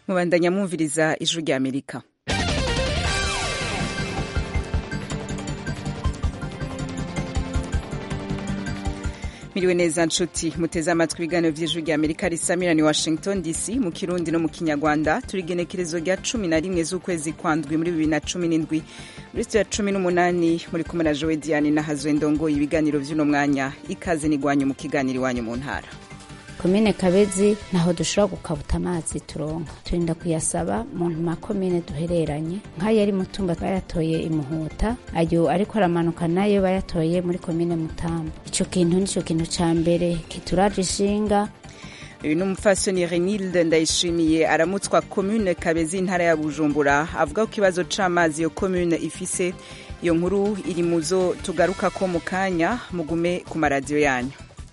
mubandanya mwumviriza ijwi rya amerika miriwe neza nshuti muteze amatwi ibiganiro vy'ijwi rya amerika risamirani washington dc mu kirundi no mu kinyarwanda turi igenekerezo rya cumi na rimwe z'ukwezi kwa ndwi muri bibiri na cumi n'indwi muri sitiyo ya cumi n'umunani muri kumwe na jowe diane na hazwe ndongoye ibiganiro vy'uno mwanya ikaze n'igwanyu mu kiganiro iwanyu mu ntara komine kabezi naho dushobora gukabuta amazi turonka turinda kuyasaba mu makomine duhereranye nk'ayo ari mutumba bayatoye imuhuta ayo ariko aramanuka nayo bayatoye muri komine mutamba ico kintu nico kintu ca mbere kituraje ishinga uyu ni umupfasoni renilde ndayishimiye aramutswa komune kabezi intara ya bujumbura avuga ko ikibazo c'amazi iyo komune ifise iyo nkuru iri muzo tugarukako mu kanya mugume ku maradiyo yanyu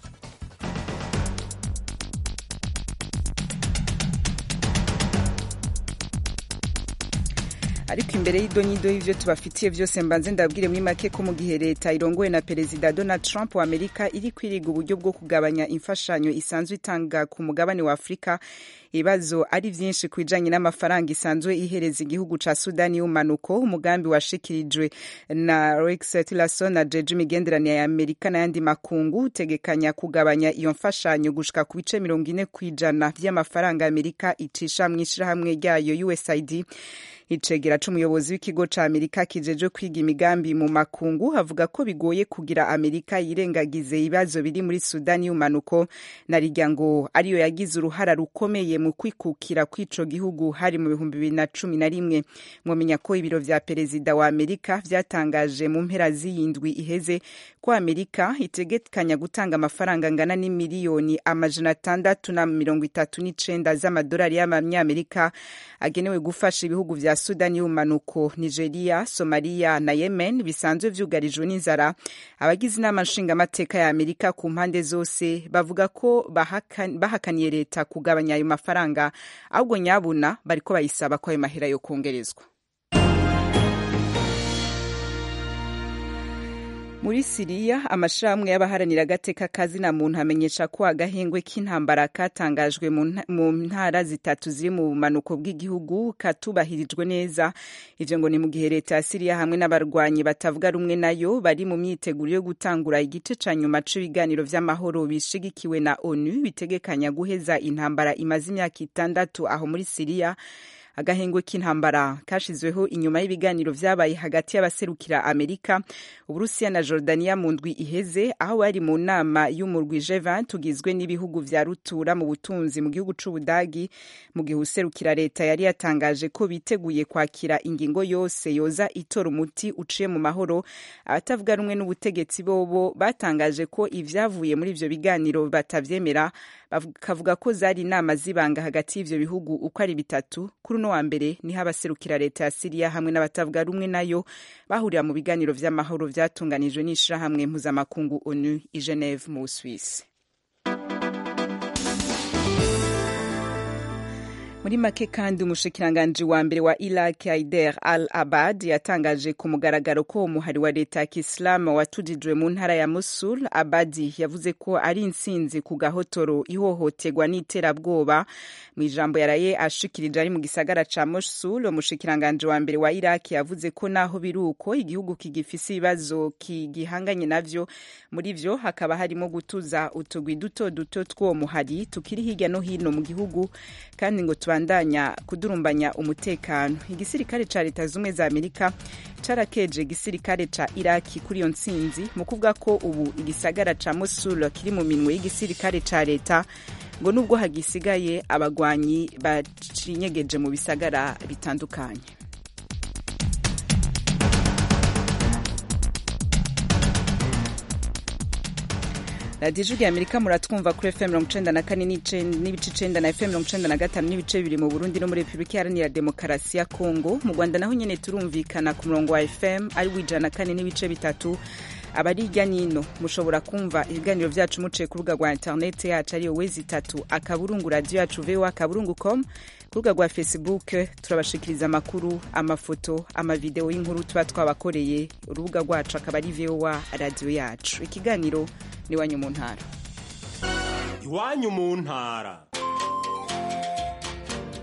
ariko imbere y'idonyido y'ivyo tubafitiye vyose mbanze ndabwire muri make ko mu gihe leta irongowe na perezida donald trump wa amerika iri kwiriga uburyo bwo kugabanya imfashanyo isanzwe itanga ku mugabane wa afurika ibibazo ari vyinshi ku bijanye n'amafaranga isanzwe ihereza igihugu ca sudani y'umanuko umugambi washikirijwe na rex tillerson na jeje imigenderanire ya amerika n'ayandi makungu utegekanya kugabanya iyo mfashanyo gushika ku bice mirongo ine kw'ijana vy'amafaranga amerika icisha mw'ishirahamwe ryayo usaid icegera c'umuyobozi w'ikigo ca amerika kijejwe kwiga imigambi mu makungu avuga ko bigoye kugira amerika yirengagize ibibazo biri muri sudani y'umanuko na rirya ngo ariyo yagize uruhara rukomeye mu kwikukira kw'ico gihugu hari mu bihumbi bibiri na cumi na rimwe mwomenya ko ibiro vya perezida wa amerika vyatangaje mu mpera z'iyindwi iheze ko amerika itegekanya gutanga amafaranga angana n'imiliyoni amajana atandatu na mirongo itatu n'icenda z'amadolari y'amanyamerika agenewe gufasha ibihugu vya sudani y'umanuko nigeria somaliya na yemen bisanzwe vyugarijwe n'inzara abagize inama nshingamateka ya amerika ku mpande zose bavuga ko bahakan, bahakaniye leta kugabanya ayo mafaranga ahubwo nyabuna bariko bayisaba ko ayo mahera yo kongerezwa muri siriya amashirahamwe y'abaharanira agateka kazina muntu amenyesha ko agahengwe k'intambara katangajwe mu ntara zitatu ziri mu bumanuko bw'igihugu katubahirijwe neza ivyo ngo ni mu gihe leta ya siriya hamwe n'abarwanyi batavuga rumwe nayo bari mu myiteguro yo gutangura igice ca nyuma c'ibiganiro vy'amahoro bishigikiwe na onu bitegekanya guheza intambara imaze imyaka itandatu aho muri siriya agahengwe k'intambara kashizweho inyuma y'ibiganiro vyabaye hagati y'abaserukira amerika uburusiya na jordania mu ndwi iheze aho bari mu nama y'umurwi g20 tugizwe n'ibihugu vya rutura mu butunzi mu gihugu c'ubudagi mu gihe userukira leta yari yatangaje ko biteguye kwakira ingingo yose yoza itora umuti uciye mu mahoro abatavuga rumwe n'ubutegetsi bobo batangaje ko ivyavuye muri ivyo biganiro batavyemera bakavuga ko zari inama zibanga hagati y'ivyo bihugu uko ari bitatu kuri uno wa mbere niho abaserukira leta ya siriya hamwe n'abatavuga rumwe nayo bahurira mu biganiro vy'amahoro vyatunganijwe n'ishirahamwe mpuzamakungu onu i geneve mu busuwisi muri make kandi umushikiranganji wa mbere wa iraq haider al abad yatangaje ku mugaragaro ko umuhari wa leta ya kisilamu watujijwe mu ntara ya mosul abadi yavuze ko ari intsinzi ku gahotoro ihohoterwa n'iterabwoba mu ijambo yaraye ashikirije ari mu gisagara ca mosul umushikiranganji wa mbere wa iraq yavuze ko naho biri uko igihugu kigifise ibibazo kigihanganye navyo muri vyo hakaba harimo gutuza utugwi duto duto tw'uwo muhari tukiri hirya no hino mu gihugu kandi ngo tubandanya kudurumbanya umutekano igisirikare ca leta zumwe za amerika carakeje igisirikare ca iraki kuri iyo ntsinzi mu kuvuga ko ubu igisagara ca mosul kiri mu minwe y'igisirikare ca leta ngo nubwo hagisigaye abagwanyi bacinyegeje mu bisagara bitandukanye radiyo ijwi amerika muratwumva kuri fm mirongo icenda na kane n'ibice icenda na fm mirongo icenda na gatanu n'ibice bibiri mu burundi no muri repubulika iharanira demokarasi ya kongo mu rwanda naho nyene turumvikana ku murongo wa fm ari wijana na kane n'ibice bitatu abari hirya nino mushobora kumva ibiganiro vyacu muciye ku rubuga rwa interineti yacu ariyo wezi itatu akaburungu radiyo yacu voa akaburungu com ku rubuga rwa facebook turabashikiriza amakuru amafoto amavideo y'inkuru tuba twabakoreye urubuga rwacu akaba ari voa radiyo yacu ikiganiro ni iwanyu mu ntara iwanyu mu ntara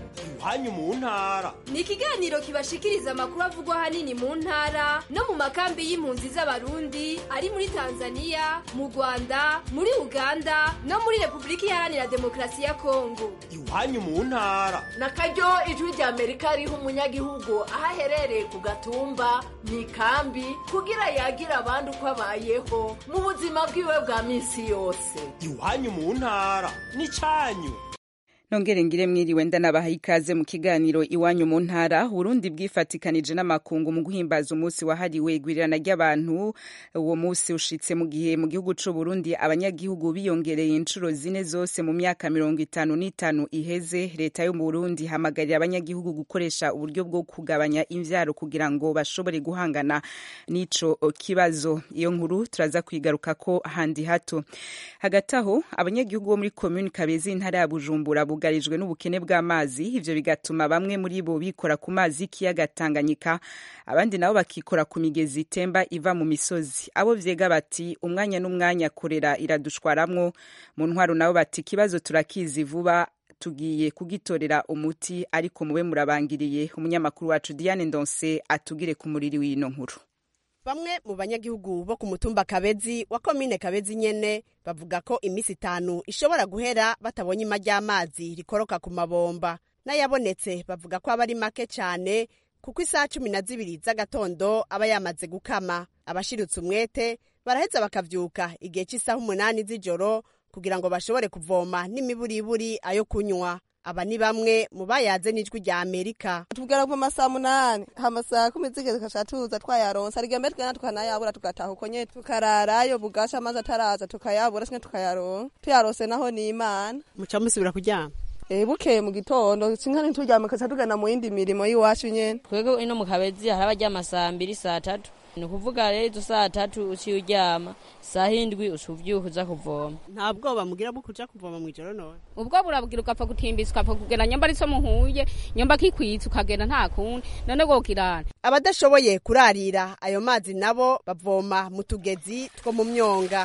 iwanyu mu ntara ni ikiganiro kibashikiriza amakuru avugwa ahanini mu ntara no mu makambi y'impunzi z'abarundi ari muri tanzania mu rwanda muri uganda no muri repubulika iharanira demokarasi ya kongo iwanyu mu ntara na karyo ijwi rya amerika riha umunyagihugu aho aherereye ku gatumba mu ikambi kugira yagira abandi uko abayeho mu buzima bwiwe bwa minsi yose iwanyu mu ntara n'icyanyu nongere ngire mwiriwe ndanabaha ikaze mu kiganiro iwanyu mu ntara Burundi bwifatikanije n'amakungu mu guhimbaza umunsi wahariwe igwirirana ry'abantu uwo munsi ushitse mu gihe mu gihugu c'u Burundi abanyagihugu biyongereye inshuro zine zose mu myaka mirongo itanu n'itanu iheze leta yo mu Burundi hamagarira abanyagihugu gukoresha uburyo bwo kugabanya imvyaro kugira ngo bashobore guhangana n'ico kibazo iyo nkuru turaza kwigaruka ko handi hato hagati aho abanyagihugu bo muri commune Kabezi intara ya Bujumbura bugarijwe n'ubukene bw'amazi ivyo bigatuma bamwe muri bo bikora ku mazi y'ikiyaga Tanganyika abandi nabo bakikora ku migezi itemba iva mu misozi abo vyega bati umwanya n'umwanya korera iradushwaramwo mu ntwaro nabo bati ikibazo turakizi vuba tugiye kugitorera umuti ariko mube murabangiriye umunyamakuru wacu Diane Ndonse atugire ku muriri w'ino nkuru bamwe mu banyagihugu bo ku mutumba kabezi wa komine kabezi nyene bavuga ko iminsi itanu ishobora guhera batabonye ima ry'amazi rikoroka ku mabomba n'ayabonetse bavuga ko aba ari make cyane kuko isaha cumi na zibiri z'agatondo aba yamaze gukama abashirutse umwete baraheza bakavyuka igihe cy'isaha umunani z'ijoro kugira ngo bashobore kuvoma n'imiburiburi ayo kunywa aba ni bamwe mu bayaze n'ijwi rya amerika tubwira ku masaha munani amasaha kumi zigeze tugaca tuza twayaronsa riga mbere tugenda tukanayabura tugataha uko nyene tukararayo bugaca amazi ataraza tukayabura sinye tukayaronka tuyarose naho ni imana muca musubira kuryama Eh bukeye mu gitondo sinka ntituryame kaca tugana mu yindi mirimo y'iwacu nyene twebwe ino mu kabezi hari abaryama saa mbiri saa tatu ni ukuvuga rero izo saa tatu uciye uryama saa hindwi uca uvyuka uza kuvoma nta bwoba mugira bwo kuja kuvoma mw'ijoro none ubwo burabwira ugapfa gutimbisa ukapfa kugenda nyamba ari so muhuye nyamba kikwitsa ukagenda nta kundi none gokirana abadashoboye kurarira ayo mazi nabo bavoma mu tugezi two mu myonga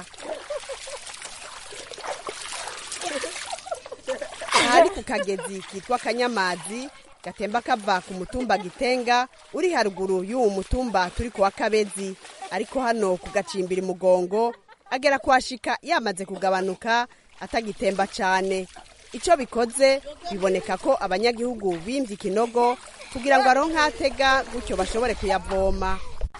ahari ku kagezi kitwa kanyamazi gatemba kava ku mutumba gitenga uri haruguru y'uwo mutumba turi kuwa kabezi ariko hano ku gacimbira umugongo agera kuhashika yamaze kugabanuka atagitemba cane ico bikoze biboneka ko abanyagihugu bimvye ikinogo kugira ngo aronke atega gutyo bashobore kuyavoma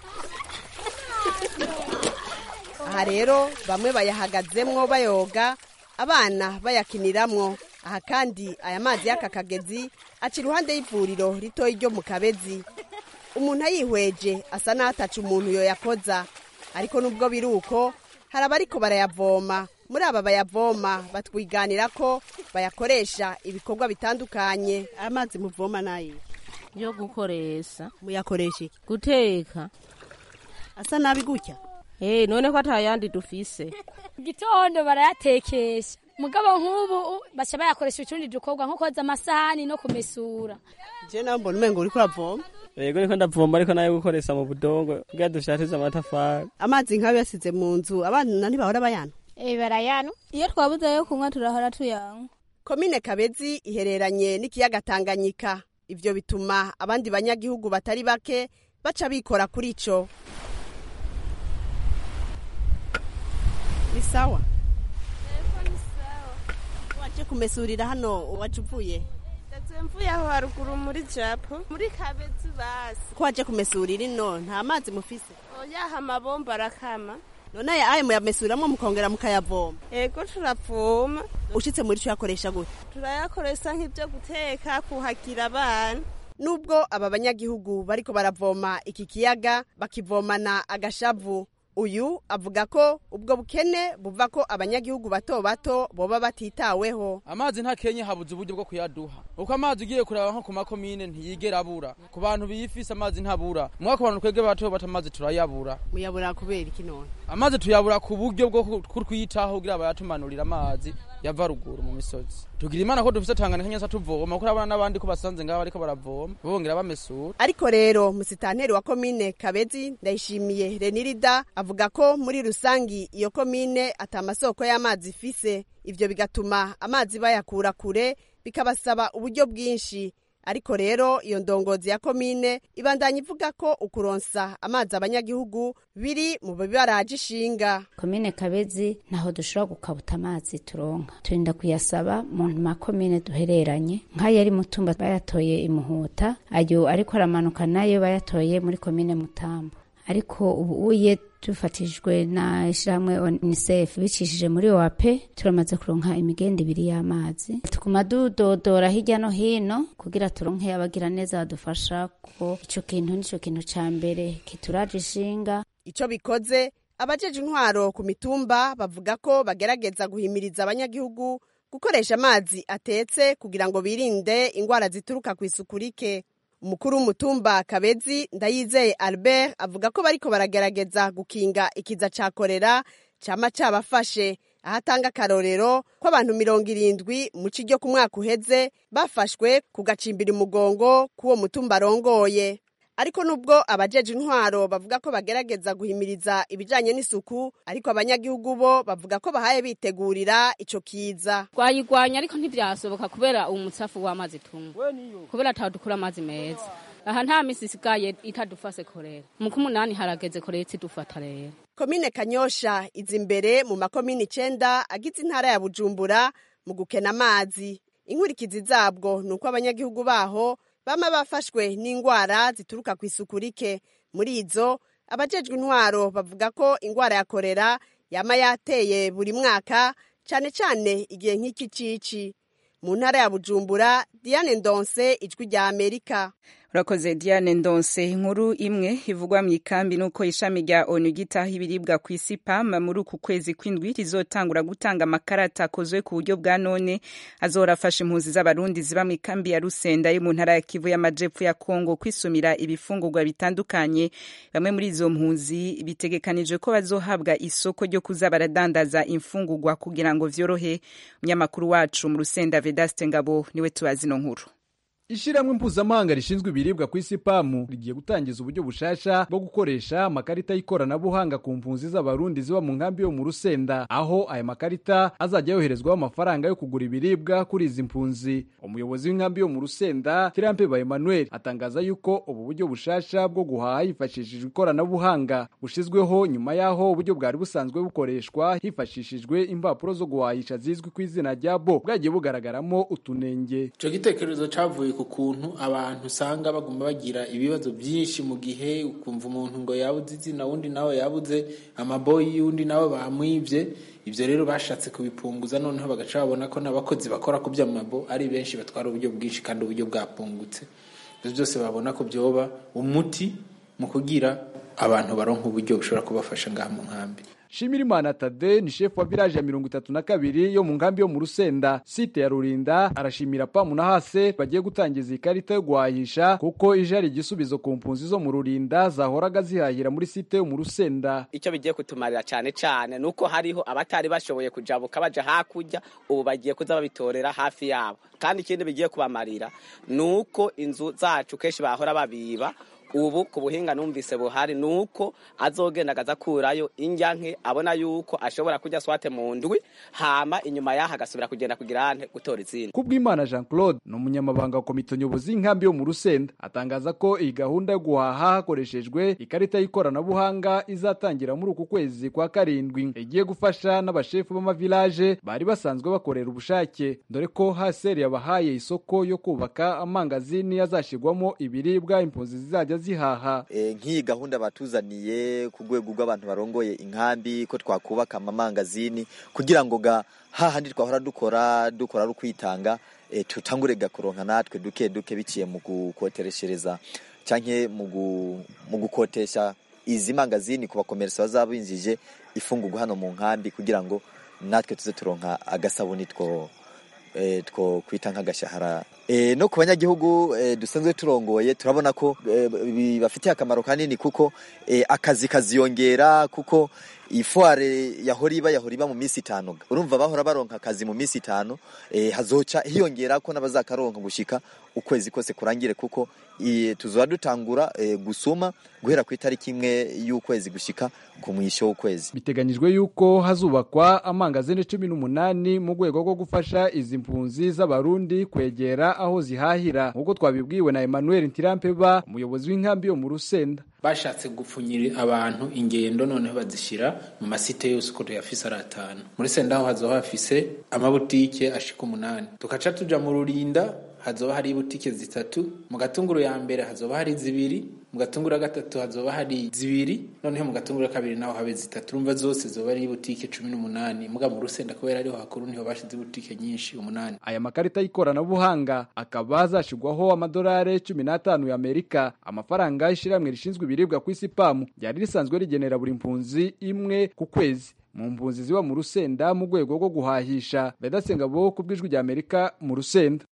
aha rero bamwe bayahagazemwo bayoga abana bayakiniramwo aha kandi aya mazi y'aka kagezi aca iruhande y'ivuriro ritoya ryo mu kabezi umuntu ayihweje asa n'ataca umuntu yoyakoza ariko nubwo biri uko hari abariko barayavoma muri aba bayavoma batwiganira ko bayakoresha ibikorwa bitandukanye amazi muvoma nayo yo gukoresha muyakoresha iki guteka asa nabi gutya eh none ko atayandi dufise gitondo barayatekesha mugabo nk'ubu baca bayakoresha utundi dukorwa nko koza amasahani no kumesura je nawe mbona umengo uriko uravoma yego niko ndavoma ariko nayo gukoresha mu budongo kugira dushatize amatafari amazi nk'ayo yasize mu nzu abana ntibahora bayana eh barayana iyo twabuze yo kunywa turahora tuyanywa komine kabezi ihereranye n'ikiyaga tanganyika ivyo bituma abandi banyagihugu batari bake baca bikora kuri ico ni sawa waje kumesurira hano waje uvuye mvuye aho haruguru muri japo muri kabezi basi ko waje kumesurira ino nta mazi mufise oyaha amabomba arakama none aya ayo muyamesuriramo mukongera mukayavoma ego turavoma ushitse muri co yakoresha gute turayakoresha nk'ibyo guteka kuhagira abana nubwo aba banyagihugu bariko baravoma iki kiyaga bakivomana agashavu uyu avuga ko ubwo bukene buva ko abanyagihugu bato bato boba batitaweho amazi nta kenye habuze uburyo bwo kuyaduha uko amazi ugiye kuraba nko ku makomine ntiyigera abura ku bantu biyifise amazi ntabura mwaka abantu twebwe bato bato amazi turayabura muyabura kubera iki none amazi tuyabura ku buryo bwo kutwitaho kugira bayatumanurira amazi yava ruguru mu misozi tugira imana ko dufise tanganyika nyose tuvoma kuko urabona n'abandi ko basanze ngaho bariko baravoma bongera bamesura ariko rero musitanteri wa komine kabezi ndayishimiye renirida avuga ko muri rusangi iyo komine ata masoko y'amazi ifise ivyo bigatuma amazi bayakura kure bikabasaba uburyo bwinshi ariko rero iyo ndongozi ya komine ibandanya ivuga ko ukuronsa amazi abanyagihugu biri mu bibaraje ishinga komine kabezi ntaho dushobora gukabuta amazi turonka turinda kuyasaba mu makomine duhereranye nk'ayo ari mutumba bayatoye imuhuta ayo ariko aramanuka nayo bayatoye muri komine mutambo ariko ubu uye dufatishijwe na ishyirahamwe unicef bicishije muri oap turamaze kuronka imigenda ibiri y'amazi tukuma dudodora hirya no hino kugira turonke abagira neza badufasha ko ico kintu nico kintu ca mbere kituraje ishinga ico bikoze abajeje intwaro ku mitumba bavuga ko bagerageza guhimiriza abanyagihugu gukoresha amazi atetse kugira ngo birinde ingwara zituruka ku isuku rike umukuru w'umutumba kabezi ndayizeye albert avuga ko bariko baragerageza gukinga ikiza ca korera cama cabafashe aho atanga akarorero ko abantu mirongo irindwi mu ci ryo ku mwaka uheze bafashwe ku gacimbira umugongo k'uwo mutumba arongoye ariko nubwo abajeje intwaro bavuga ko bagerageza guhimiriza ibijanye n'isuku ariko abanyagihugu bo bavuga ko bahaye bitegurira ico kiza twayigwanya ariko ntivyasoboka kubera umutsafu w'amazi tunywa kubera ataho dukura amazi meza aha nta misi isigaye itadufase korera mu kumunani harageze korera itidufata rero komine kanyosha iza imbere mu makomine icenda agize intara ya bujumbura mu gukena amazi inkurikizi zabwo ni uko abanyagihugu baho bama bafashwe n'ingwara zituruka ku isuku rike muri izo abajejwe intwaro bavuga ko ingwara ya korera yama yateye buri mwaka cane cane igihe nk'iki cici mu ntara ya bujumbura diane ndonse ijwi rya amerika urakoze diane ndonse inkuru imwe ivugwa mu ikambi nuko ishami rya onu gitaha ibiribwa ku isi pam muri uku kwezi kw'indwi rizotangura gutanga amakarata akozwe ku buryo bwa none azora afasha impunzi z'abarundi ziba mu ikambi ya rusenda yo mu ntara ya kivu y'amajepfo ya kongo kwisumira ibifungurwa bitandukanye bamwe muri izo mpunzi bitegekanije ko bazohabwa isoko ryo kuza baradandaza imfungurwa kugira ngo vyorohe umunyamakuru wacu mu rusenda vedaste ngabo niwe tubazi ino nkuru ishyirahamwe mpuzamahanga rishinzwe ibiribwa ku isi pamu rigiye gutangiza uburyo bushasha bwo gukoresha amakarita y'ikoranabuhanga ku mpunzi z'abarundi ziba mu nkambi yo mu rusenda aho aya makarita azajya yoherezwaho amafaranga yo kugura ibiribwa kuri izi mpunzi umuyobozi w'inkambi yo mu rusenda kirampe ba emmanuel atangaza yuko ubu buryo bushasha bwo guhaha hifashishijwe ikoranabuhanga bushizweho nyuma y'aho uburyo bwari busanzwe bukoreshwa hifashishijwe impapuro zo guhahisha zizwi ku izina rya bo bwagiye bugaragaramo utunenge icyo gitekerezo cyavuye ku kuntu abantu usanga baguma bagira ibibazo byinshi mu gihe ukumva umuntu ngo yabuze izina undi nawe yabuze amaboyi y'undi nawe bamwibye ibyo rero bashatse kubipunguza noneho bagaca babona ko n'abakozi bakora ku by'amabo ari benshi batwara uburyo bwinshi kandi uburyo bwapungutse ibyo byose babona ko byoba umuti mu kugira abantu baronka uburyo bushobora kubafasha ngaha mu nkambi Shimirimana Tade ni shefu wa village ya mirongo itatu na kabiri yo mu nkambi yo mu Rusenda site ya Rurinda arashimira pamu na hase bagiye gutangiza ikarita yo guhahisha kuko ije ari igisubizo ku mpunzi zo mu Rurinda zahoraga zihahira muri site yo mu Rusenda icyo bigiye kutumarira cyane cyane nuko hariho abatari bashoboye kujabuka baja hakurya ubu bagiye kuza babitorera hafi yabo kandi ikindi bigiye kubamarira nuko inzu zacu kenshi bahora babiba ubu ku buhinga numvise buhari nuko azogenda agazakurayo indyanke abona yuko ashobora kujya swate mu ndwi hama inyuma yaho agasubira kugenda kugira ante gutora izindi kubw'imana jean claude ni umunyamabanga wa komite nyobozi y'inkambi yo mu rusenda atangaza ko iyi gahunda yo guhaha hakoreshejwe ikarita y'ikoranabuhanga izatangira muri uku kwezi kwa karindwi igiye gufasha n'abashefu b'amavilaje bari basanzwe bakorera ubushake dore ko haseri yabahaye isoko yo kubaka amangazini azashyirwamo ibiribwa impunzi zizajya zihaha nk'iyi gahunda batuzaniye ku rwego rw'abantu barongoye inkambi ko twakubaka amamangazini kugira ngo ga hahandi twahora dukora dukora ari kwitanga tutangure gakoronka natwe duke duke biciye mu gukotereshereza cyangwa mu gukotesha izi mangazini ku bakomerisi bazaba binjije ifungurwa hano mu nkambi kugira ngo natwe tuze turonka agasabuni two two kwita nk'agashahara no ku banyagihugu dusanzwe turongoye turabona ko bibafitiye akamaro kanini kuko akazi kaziyongera kuko ifuare yahora iba yahora iba mu minsi itanu urumva bahora baronka akazi mu minsi itanu eh, hazoca hiyongera ko n'abazakaronka gushika ukwezi kose kurangire kuko eh, tuzoba dutangura eh, gusuma guhera ku itariki imwe y'ukwezi gushika ku mwisho w'ukwezi biteganyijwe yuko hazubakwa amangazini cumi n'umunani mu rwego rwo gufasha izi mpunzi z'abarundi kwegera aho zihahira nk'uko twabibwiwe na Emmanuel Ntirampeba umuyobozi w'inkambi yo mu Rusenda bashatse gupfunyira abantu ingendo noneho bazishyira mu masite yose uko tuyafise ari atanu muri senda aho hazoba hafise amabutike ashika umunani tukaca tuja mu rurinda hazoba hari ibutike zitatu mu gatunguru ya mbere hazoba hari zibiri mu gatunguru ya gatatu hazoba hari zibiri noneho mu gatunguru ya kabiri naho habe zitatu urumva zose zoba ari ibutike cumi n'umunani muga mu rusenda kubera ariho hakuru niho bashize ibutike nyinshi umunani aya makarita y'ikoranabuhanga akaba azashigwaho amadolari cumi n'atanu y'amerika amafaranga y'ishyirahamwe rishinzwe ibiribwa ku isi pamu ryari risanzwe rigenera buri mpunzi imwe ku kwezi mu mpunzi ziba mu rusenda mu rwego rwo guhahisha bedasengabo ku bw'ijwi rya amerika mu rusenda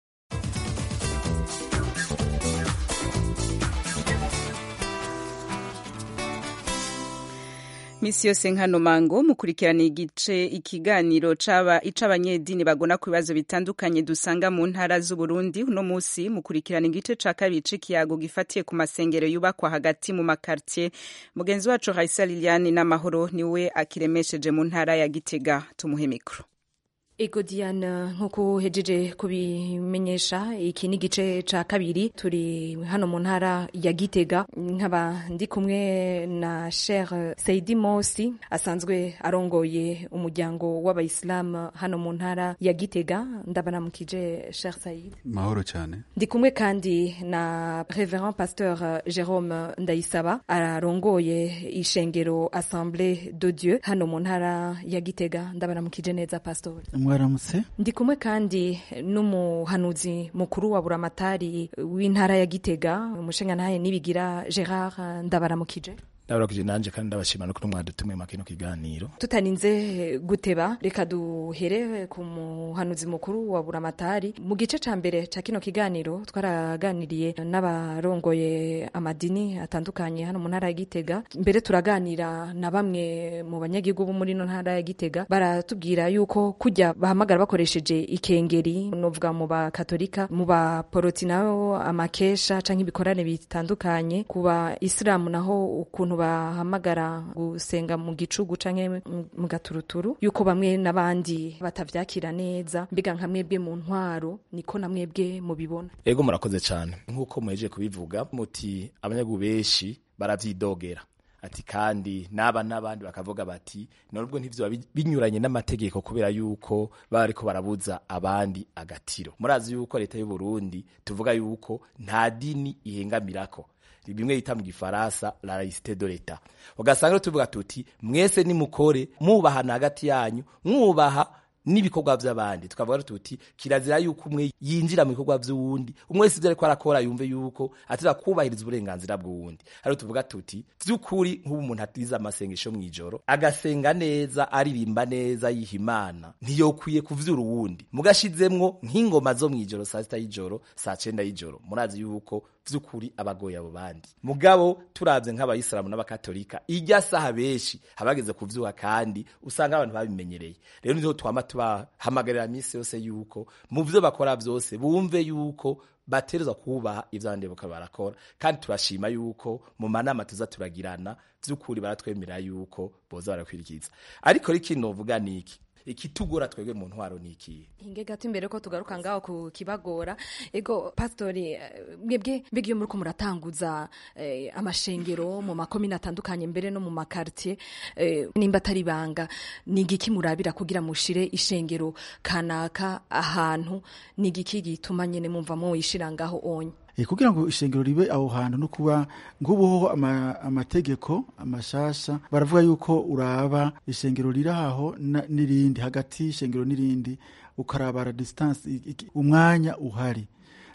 misi yose nkano mango mukurikirana igice ikiganiro caba ic'abanyedini bagona ku bibazo bitandukanye dusanga mu ntara z'uburundi uno musi mukurikirana igice ca kabiri c'ikiyago gifatiye ku masengero yubakwa hagati mu makartier mugenzi wacu Raisa Liliane n'amahoro niwe akiremesheje mu ntara ya Gitega tumuhe mikro Ego Diana nk'uko hejeje kubimenyesha iki ni igice ca kabiri turi hano mu ntara ya Gitega nkaba ndi kumwe na Sheikh Saidi Mosi asanzwe arongoye umuryango w'abayisilamu hano mu ntara ya Gitega ndabanamukije Sheikh Said mahoro cyane ndi kumwe kandi na Reverend Pasteur Jerome Ndayisaba arongoye ishengero Assemblée de Dieu hano mu ntara ya Gitega ndabanamukije neza Pastor mwaramutse ndi kumwe kandi n'umuhanuzi mukuru wa buramatari w'intara ya Gitega umushingantahe nibigira Gerard ndabaramukije ndabarakije nanje kandi ndabashima no mwadutumwe makino kiganiro tutaninze guteba reka duhere ku muhanuzi mukuru wa buramatari mu gice ca mbere ca kino kiganiro twaraganiriye n'abarongoye amadini atandukanye hano mu ntara ya Gitega mbere turaganira na bamwe mu banyagihugu bo muri no ntara ya Gitega baratubwira yuko kujya bahamagara bakoresheje ikengeri novuga mu bakatolika mu baporoti nabo amakesha canke ibikorane bitandukanye ku ba isilamu naho ukuntu bahamagara gusenga mu gicugu canke mu gaturuturu yuko bamwe n'abandi batavyakira neza mbega nka mwebwe mu ntwaro niko na mwebwe mubibona ego murakoze cyane nk'uko muhejeje kubivuga muti abanyagihugu benshi baravyidogera ati kandi naba n'abandi bakavuga bati nubwo ntivyo binyuranye n'amategeko kubera yuko baba ariko barabuza abandi agatiro murazi yuko leta y'u Burundi tuvuga yuko nta dini ihengamirako bimwe yita mu gifaransa la laïcité de l'État ugasanga tuvuga tuti mwese nimukore mubahana hagati yanyu mwubaha n'ibikorwa by'abandi tukavuga tuti kirazira yuko umwe yinjira mu bikorwa by'uwundi umwe wese ibyo ariko arakora yumve yuko atira kubahiriza uburenganzira bw'uwundi ariyo tuvuga tuti by'ukuri nk'ubu umuntu atiza amasengesho mu ijoro agasenga neza aririmba neza yiha imana ntiyokwiye kuvyura uwundi mugashizemwo nk'ingoma zo mu ijoro saa sita y'ijoro saa cenda y'ijoro murazi yuko vy'ukuri abagoye abo bandi mugabo turavye nk'abayisilamu n'abakatolika irya saha benshi habageze kuvyuka kandi usanga abantu babimenyereye rero niho twama tubahamagarira misi yose yuko mu vyo bakora vyose bumve yuko baterezwa kubaha ivyo abandi boka barakora kandi turashima yuko mu manama tuza turagirana vy'ukuri baratwemerera yuko boza barakwirikiza ariko riki novuga niki ikitugora twebwe mu ntwaro ni ikihe hinge gato imbere ko tugaruka ngaho ku kibagora ego pastori mwebwe mbega iyo muriko muratanguza eh, amashengero mu makomine atandukanye mbere no mu makartier eh, nimba atari banga ni igiki murabira kugira mushire ishengero kanaka ahantu ni igiki gituma nyene mumva mwoyishira ngaho onye e, kugira ngo ishengero ribe aho hantu no kuba ngubuho ama, amategeko amashasha baravuga yuko uraba ishengero riri aho n'irindi hagati y'ishengero n'irindi ukarabara distance umwanya uhari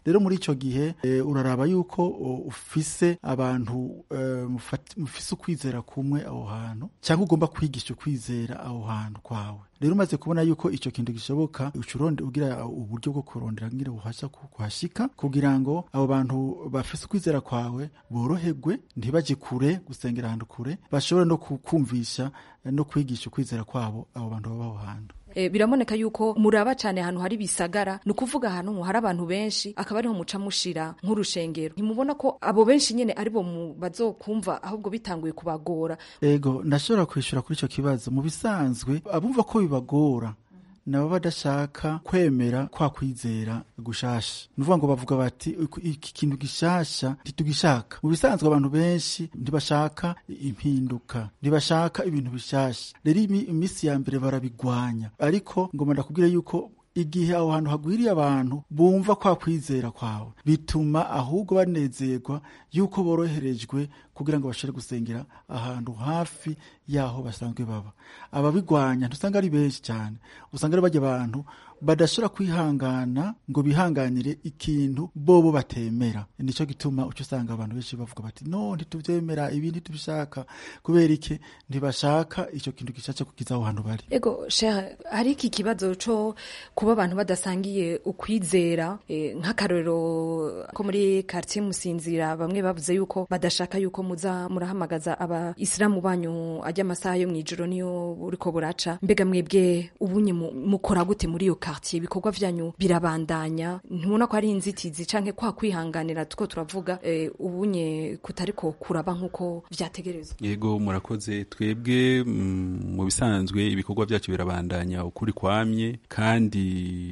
rero muri ico gihe e, uraraba yuko o, ufise abantu e, mufat- mufise ukwizera kumwe aho hantu cyangwa ugomba kwigisha ukwizera aho hantu kwawe rero umaze kubona yuko ico kintu gishoboka ucuronde ugira uburyo bwo kurondera ngire buhasha ku- kuhashika kugira ngo abo bantu bafise ukwizera kwawe boroherwe ntibaje kure gusengera ahantu kure bashobore no kukumvisha eh, no kwigisha ukwizera kwabo abo bantu baba aho hantu E, biraboneka yuko muraba cyane ahantu hari bisagara ni ukuvuga ahantu hari abantu benshi akaba ariho muca mushira nk'urushengero ntimubona ko abo benshi nyene aribo mu bazokumva ahubwo bitanguye kubagora ego ndashobora kwishura kuri icyo kibazo mu bisanzwe abumva ko bibagora nabo badashaka kwemera kwa kwizera gushasha ni ukuvuga ngo bavuga bati "Iku- iki kintu gishasha ntitugishaka mu bisanzwe abantu benshi ntibashaka impinduka ntibashaka ibintu bishasha rero imi- iminsi ya mbere barabigwanya ariko ngoma ndakubwira yuko igihe aho hantu hagwiriye abantu bumva kwa kwizera kwawe bituma ahubwo banezerwa yuko boroherejwe kugira ngo bashobore gusengera ahantu hafi y'aho basanzwe baba ababigwanya ntusanga ari benshi cyane usanga ari bajya abantu badashobora kwihangana ngo bihanganire ikintu bobo batemera nicyo gituma uca usanga abantu benshi bavuga bati no ntitubyemera ibi ntitubishaka kubera iki ntibashaka icyo kintu gishatse kukiza aho hantu bari ego shere hari iki kibazo co kuba abantu badasangiye ukwizera eh, nk'akarorero ko muri quartier musinzira bamwe bavuze yuko badashaka yuko muza murahamagaza abayisilamu banyu ajya amasaha yo mw'ijoro niyo buriko buraca mbega mwebwe ubunye mu- mukora gute muri iyo quartier ibikorwa vyanyu birabandanya ntubona ko ari inzitizi canke kwa kwihanganira tuko turavuga eh, ubunye kutariko kuraba nk'uko vyategerezwa yego murakoze twebwe mm, mu bisanzwe ibikorwa byacu birabandanya ukuri kwamye kandi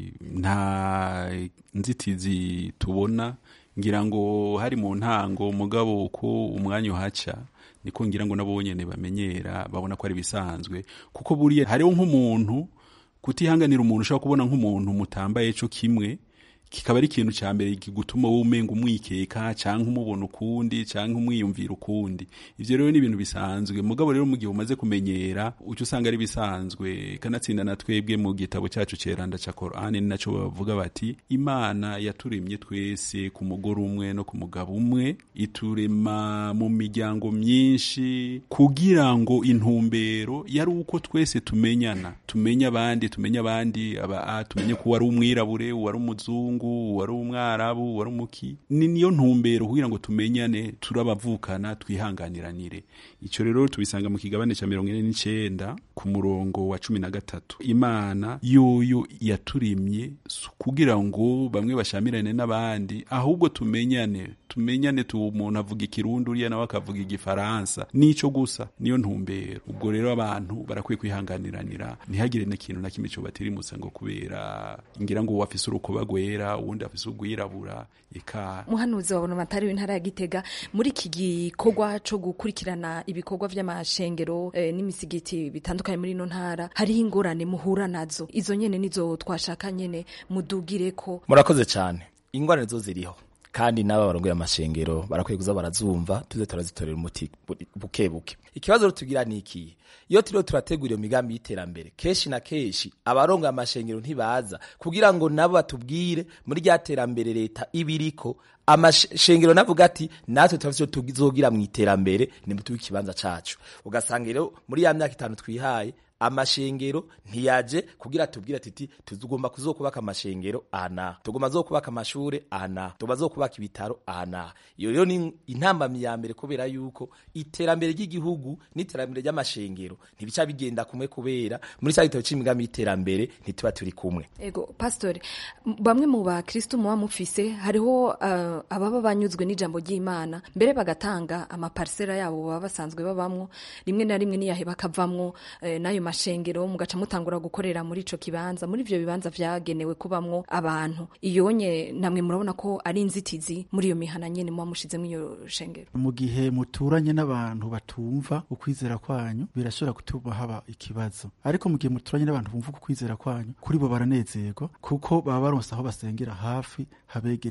nta nzitizi tubona ngira ngo hari mu ntango mugabo uko umwanya uhaca niko ngira ngo nabo nyene bamenyera babona ko ari bisanzwe kuko buriya hariho nk'umuntu kutihanganira umuntu ushobora kubona nk'umuntu mutambaye co kimwe kikaba ari ikintu cya mbere kigutuma wowe umenga umwikeka cyangwa umubona ukundi cyangwa umwiyumvira ukundi ivyo rero ni ibintu bisanzwe mugabo rero mu gihe umaze kumenyera uca usanga ari bisanzwe kanatsinda na twebwe mu gitabo cyacu ceranda ca Qur'ani ni naco bavuga bati imana yaturemye twese ku mugore umwe no ku mugabo umwe iturema mu miryango myinshi kugira ngo intumbero yari uko twese tumenyana tumenye abandi tumenye abandi aba a tumenye ko wari umwirabure wari umuzungu wari umwarabu wari umuki ni niyo ntumbero kugira ngo tumenyane turabavukana twihanganiranire icyo rero tubisanga mu kigabane cya mirongo ine n'icenda ku murongo wa cumi na gatatu imana yoyo yaturemye si kugira ngo bamwe bashamirane n'abandi ahubwo tumenyane tumenyane tu umuntu avuga ikirundi uriya nawe akavuga igifaransa nico gusa niyo ntumbero ubwo rero abantu barakwiye kwihanganiranira ntihagire n'ikintu na kimwe cyobatirimusa ngo kubera ngira ngo wafise urukoba rwera uwundi afise urwirabura eka muhanuzi wabona amatari w'intara ya gitega muri iki gikorwa co gukurikirana ibikorwa vy'amashengero eh, n'imisigiti bitandukanye muri ino ntara hariho ingorane muhura nazo izo nyene nizo twashaka nyene mudugire ko murakoze cyane ingorane zo ziriho kandi n'aba barongoye amashengero barakwiye kuza barazumva tuze turazitorera umuti bu- buke buke ikibazo rero tugira ni iki iyo turiho turategura iyo migambi y'iterambere kenshi na kenshi abarongoye amashengero ntibaza kugira ngo nabo batubwire muri rya terambere leta ibiriko amashengero navuga ati natwe turafise icyo tuzogira mu iterambere nimutube ikibanza cacu ugasanga rero muri ya myaka itanu twihaye amashengero ntiyaje kugira tubwire ati tugomba kuzokubaka amashengero aha tugomba zokubaka amashure aha tugomba zokubaka ibitaro aha iyo rero ni intambamyi ya mbere kubera yuko iterambere ry'igihugu n'iterambere ry'amashengero ntibica bigenda kumwe kubera muri cya gitabo c'imigambi y'iterambere ntituba turi kumwe ego pastor m- bamwe mu bakristo muba mufise hariho uh, ababa banyuzwe n'ijambo ry'imana mbere bagatanga amaparsera yabo baba basanzwe babamwo rimwe na rimwe niyahe bakavamwo eh, n'ayo mashengero mugaca mutangura gukorera muri ico kibanza muri ivyo bibanza vyagenewe kubamwo abantu iyonye namwe murabona ko ari inzitizi muri iyo mihana nyene muba mushizemwo iyo shengero mu gihe muturanye n'abantu batumva ukwizera kwanyu birashobora gutuma haba ikibazo ariko mu gihe muturanye n'abantu bumva ukwizera kwanyu kuri bo baranezerwa kuko baba baronse aho basengera hafi habegereye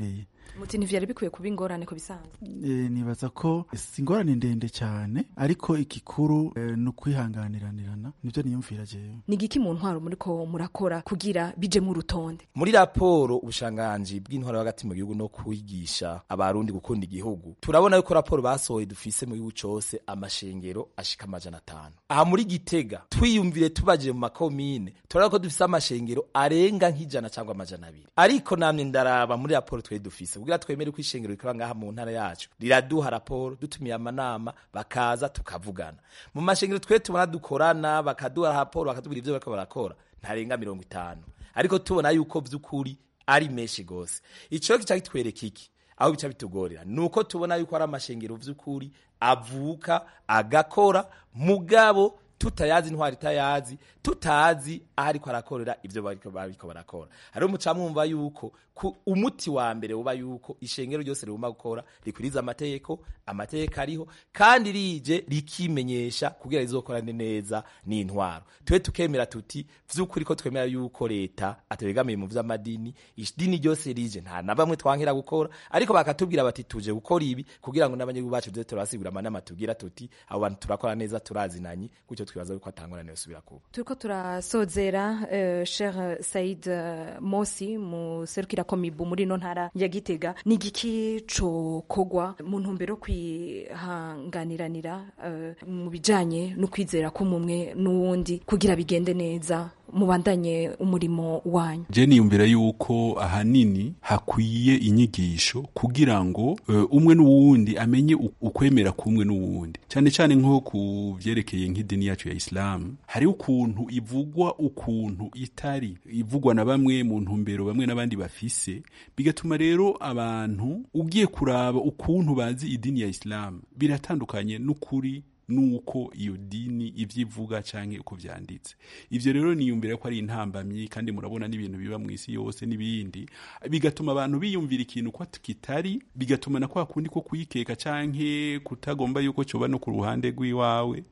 muti ntivyari bikwiye kuba ingorane ku bisanzwe e, nibaza ko si ingorane ndende cyane ariko igikuru e, ni ukwihanganiranirana nibyo niyumvira jewe ni igiki mu ntwaro muriko murakora kugira bije mu rutonde muri raporo ubushanganji bw'intwaro hagati mu gihugu no kwigisha abarundi gukunda igihugu turabona yuko raporo basohoye dufise mu gihugu cose amashengero ashika amajana atanu aha muri gitega twiyumvire tubajije mu makomine turabona ko dufise amashengero arenga nk'ijana cyangwa amajana abiri ariko namwe ndaraba muri raporo twari dufise kugira twemere ko ishengero rikora ngaha mu ntara yacu riraduha raporo dutumiye amanama bakaza tukavugana mu mashengero twe tubona dukorana bakaduha raporo bakatubwira ivyo bariko barakora ntarenga mirongo itanu ariko tubona yuko vy'ukuri ari menshi gose ico kica kitwereka iki aho bica bitugorera nuko tubona yuko ari amashengero vy'ukuri avuka agakora mugabo tutayazi intwari itayazi tutazi aho ariko arakorera ivyo bariko bariko barakora hariho mucamwumva yuko ku umuti wa mbere uba yuko ishengero ryose rigomba gukora rikwiriza amategeko amategeko ariho kandi rije rikimenyesha kugira rizokorane neza n'intwaro twe tukemera tuti vy'ukuri ko twemera yuko leta atabegamiye mu vy'amadini idini ryose rije nta na bamwe twankira gukora ariko bakatubwira bati tuje gukora ibi kugira ngo n'abanyagihugu bacu tuze turabasigura amanama tugira tuti abo bantu turakora neza turazinanye gutyo twibaza yuko atangorane yosubira kuba turiko turasozera uh, cher Said uh, Mosi mu serukira komibu muri no ntara ya Gitega ni giki cokogwa mu ntumbero kwihanganiranira uh, mu bijanye no kwizera ko mumwe n'uwundi kugira bigende neza mubandanye umurimo wanyu je niyumvira yuko ahanini hakwiye inyigisho kugira ngo uh, umwe n'uwundi amenye ukwemera kumwe n'uwundi cyane cyane nko ku vyerekeye nk'idini yacu ya Islam hari ukuntu ivugwa ukuntu itari ivugwa na bamwe mu ntumbero bamwe n'abandi bafise bigatuma rero abantu ugiye kuraba ukuntu bazi idini ya Islam biratandukanye n'ukuri nuko iyo dini ivyo ivuga canke uko vyanditse ivyo rero niyumvira ko ari intambamyi kandi murabona n'ibintu biba mu isi yose n'ibindi bigatuma abantu biyumvira ikintu ko kitari bigatuma na kwa kundi ko kuyikeka canke kutagomba yuko coba no ku ruhande rw'iwawe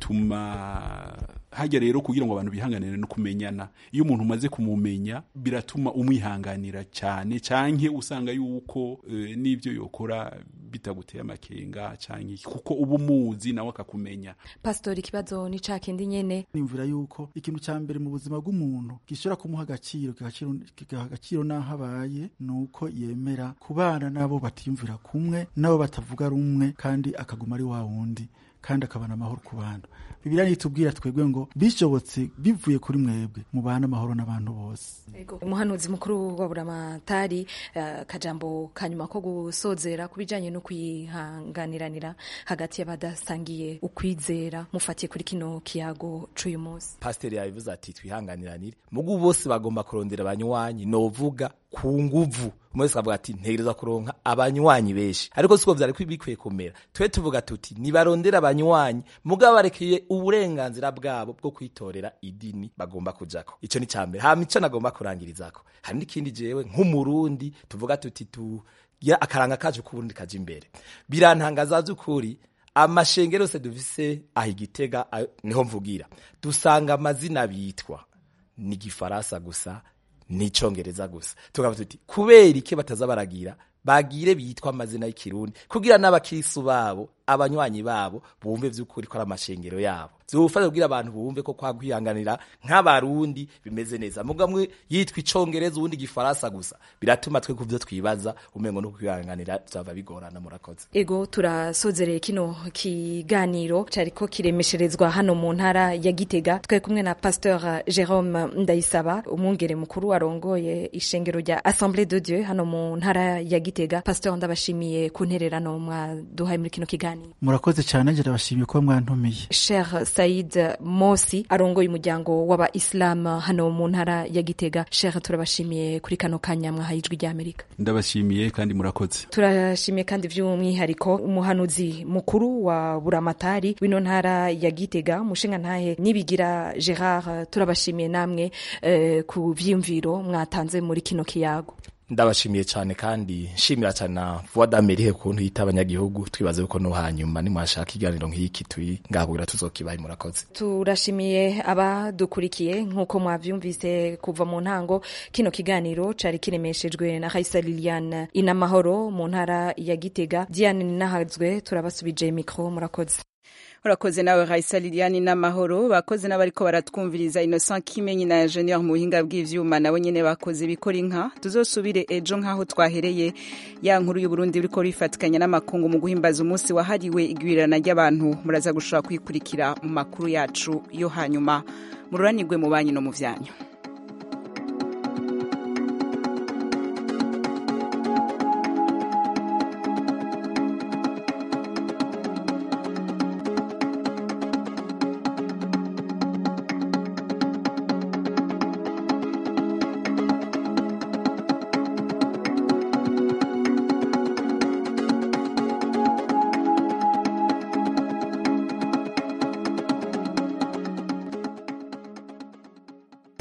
bituma hajya rero kugira ngo abantu bihanganire no kumenyana iyo umuntu umaze kumumenya biratuma umwihanganira cyane canke usanga yuko e, n'ivyo yokora bitaguteye amakenga canke kuko uba umuzi nawe akakumenya pastori ikibazo ni ca kindi nyene nimvira yuko ikintu ca mbere mu buzima bw'umuntu gishobora kumuha agaciro kigaha agaciro n'aho abaye ni uko yemera kubana n'abo batiyumvira kumwe n'abo batavuga rumwe kandi akaguma ari wa wundi kandi akabana amahoro ku bantu bibiliya nitubwira twebwe ngo bishobotse bivuye kuri mwebwe mubana amahoro n'abantu bose umuhanuzi mukuru wa buramatari uh, kajambo kanyuma ko gusozera ku bijanye no kwihanganiranira hagati y'abadasangiye ukwizera mufatiye kuri kino kiyago c'uyu munsi pasiteri yabivuze ati twihanganiranire mugu bose bagomba kurondera abanywanyi novuga ku nguvu umwe akavuga ati ntegereza kuronka abanywanyi benshi ariko siko vyari bikwiye kumera twe tuvuga tuti nibarondera abanywanyi mugabo barekeye uburenganzira bwabo bwo kwitorera idini bagomba kujako ico ni cambere hama ico nagomba kurangirizako hari n'ikindi jewe nk'umurundi tuvuga tuti tu ya akaranga kacu k'uburundi kaje imbere birantangaza vy'ukuri amashengero yose dufise aho igitega niho mvugira dusanga amazina bitwa ni gifaransa gusa n'icongereza gusa tukavuga tuti kubera iki bataza baragira bagire bitwa amazina y'ikirundi kugira n'abakirisu babo abanywanyi babo bumve vy'ukuri ko ari amashengero yabo zofasha kugira abantu bumve ko kwa kwihanganira nk'abarundi bimeze neza mugamwe yitwa icongereza ubundi gifaransa gusa biratuma twe kuvyo twibaza umengo no kwihanganira byava bigorana murakoze ego turasozereye kino kiganiro cariko kiremesherezwa hano mu ntara ya Gitega twe kumwe na Pasteur Jerome Ndayisaba umwungere mukuru arongoye ishengero rya Assemblée de Dieu hano mu ntara ya Gitega Pasteur ndabashimiye ku ntererano mwaduhaye muri kino kiganiro murakoze cyane ngira bashimiye ko mwantumiye Cher Said Mosi arongoye umuryango w'aba Islam hano mu ntara ya Gitega Cher turabashimiye kuri kano kanya mwahaye ijwi rya Amerika ndabashimiye kandi murakoze turashimiye kandi by'umwihariko umuhanuzi mukuru wa buramatari w'ino ntara ya Gitega mushinga ntahe nibigira Gerard turabashimiye namwe eh, ku vyimviro mwatanze muri kino kiyago ndabashimiye cyane kandi nshimira cyane na voix d'Amerique kuntu yita abanyagihugu twibaze yuko no hanyuma nimwashaka ikiganiro nk'iki turi ngaho kugira tuzokibaye murakoze turashimiye abadukurikiye nk'uko mwavyumvise kuva mu ntango kino kiganiro cari kiremeshejwe na Raisa Liliane inamahoro mu ntara ya Gitega Diane Ninahazwe turabasubije mikro murakoze urakoze nawe Raisa Liliane n'amahoro bakoze n'abariko baratwumviriza Innocent Kimenyi na Ingenieur mu buhinga bw'ivyuma nabo nyene bakoze bikora inka tuzosubire ejo nk'aho twahereye ya nkuru y'u Burundi biriko bifatikanya n'amakungu mu guhimbaza umunsi wahariwe igwirirana ry'abantu muraza gushobora kwikurikira mu makuru yacu yo hanyuma mururanirwe mu banyu no mu vyanyu